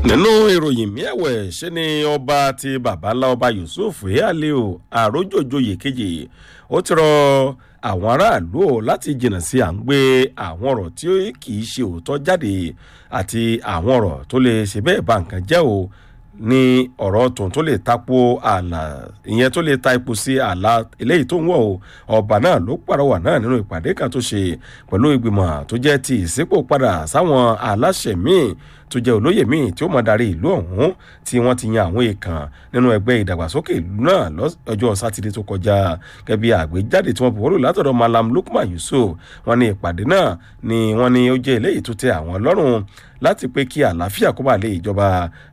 nínú ìròyìn miẹ̀wẹ̀ ṣe ni ọba ti babalá ọba yusuf aliu àrójòjòyè kejì ó ti rọ àwọn aráàlú o láti jìnnà sí à ń gbé àwọn ọ̀rọ̀ tí kì í ṣe òótọ́ jáde àti àwọn ọ̀rọ̀ tó lè ṣe bẹ́ẹ̀ bá nǹkan jẹ́ o ní ọ̀rọ̀ tòun tó lè tapo ààlà ìyẹn tó lè ta epo sí ààlà eléyìí tó ń wọ̀ o ọba náà ló pàrọwà náà nínú ìpàdé kan tó ṣe pẹ̀lú ìgbìmọ̀ tó jẹ́ ti ìsípò padà sáwọn aláṣẹ míì tó jẹ́ olóyè míì tí ó mọ̀ darí ìlú ọ̀hún tí wọ́n ti yan àwọn èèkàn nínú ẹgbẹ́ ìdàgbàsókè ìlú náà lọ́jọ́ sátidé tó kọjá gẹ́bí àgbéjáde tí wọ́n buwọ́lù látọ̀dọ̀ malam lukman yusuf wọn ní ìpàdé náà ni wọ́n ní ó jẹ́ eléyìí tó tẹ àwọn lọ́rùn láti pé kí àlàáfíà kó bá lè ìjọba